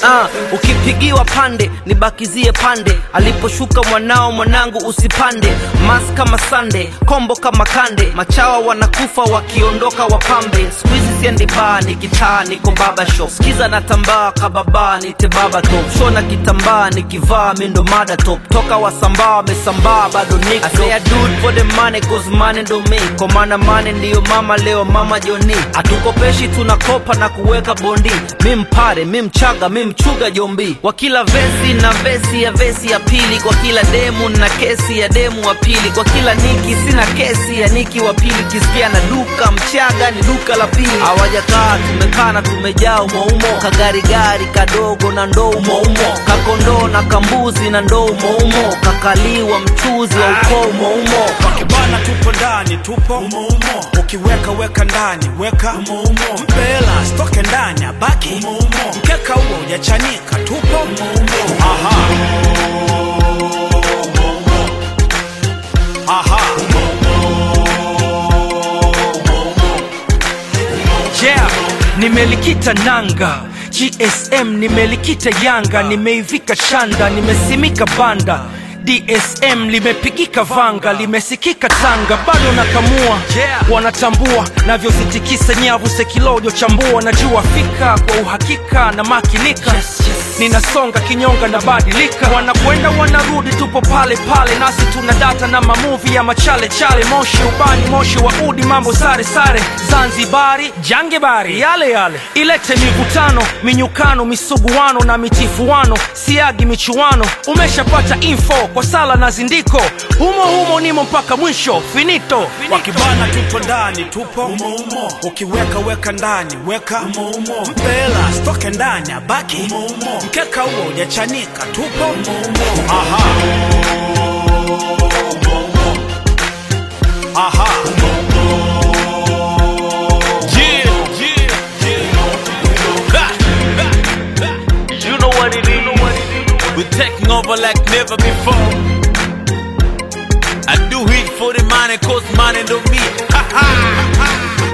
Ah, ukipigiwa pande nibakizie pande aliposhuka mwanao mwanangu usipande mas kama sande kombo kama kande machawa wanakufa wakiondoka wapambe skuizi siendi baa ni kitaa niko baba shop skiza na tambaa kababa nite baba top shona kitambaa nikivaa mindo mada top toka wasambaa wamesambaa bado niko I say I do it for the money cause money ndo me kwa maana money ndiyo mama leo mama joni hatukopeshi tunakopa na kuweka bondi mi mpare mi mchaga mi mchuga jombi kwa kila vesi na vesi ya vesi ya pili kwa kila demu na kesi ya demu wa pili kwa kila niki sina kesi ya niki wa pili kisikia na duka mchaga ni duka la pili hawajakaa tumekaa na tumejaa umoumo kagarigari kadogo na ndoo umoumo kakondoo na kambuzi na ndoo umoumo kakaliwa mchuzi wa ukoo umoumo wakibana tupo ndani tupo umoumo ukiweka weka ndani weka umoumo mpela stoke ndani abaki umoumo mkeka huo ujachanika tupo umoumo aha aha yeah nimelikita nanga gsm nimelikita yanga nimeivika shanda nimesimika banda dsm limepigika vanga limesikika tanga bado nakamua Yeah. wanatambua navyozitikisa nyavu sekilojo chambua najua fika kwa uhakika na makinika ninasonga kinyonga na badilika wanakwenda wanarudi tupo pale pale nasi tuna data na mamuvi ya machale chale moshi ubani moshi wa udi mambo sare sare zanzibari jangebari yale yale ilete mivutano minyukano misuguano na mitifuano siagi michuano umeshapata info kwa sala na zindiko humo humo nimo mpaka mwisho finito, finito. wakibana tupo ndani tupo umoumo ukiweka weka ndani weka umoumo mpela stoke ndani abaki umoumo mkeka huo ujachanika tupo umoumo aha aha Yeah, yeah, yeah. Ha, ha, ha. You know what it is. We're taking over like never before. I do it for the money, cause money don't me. Ha ha.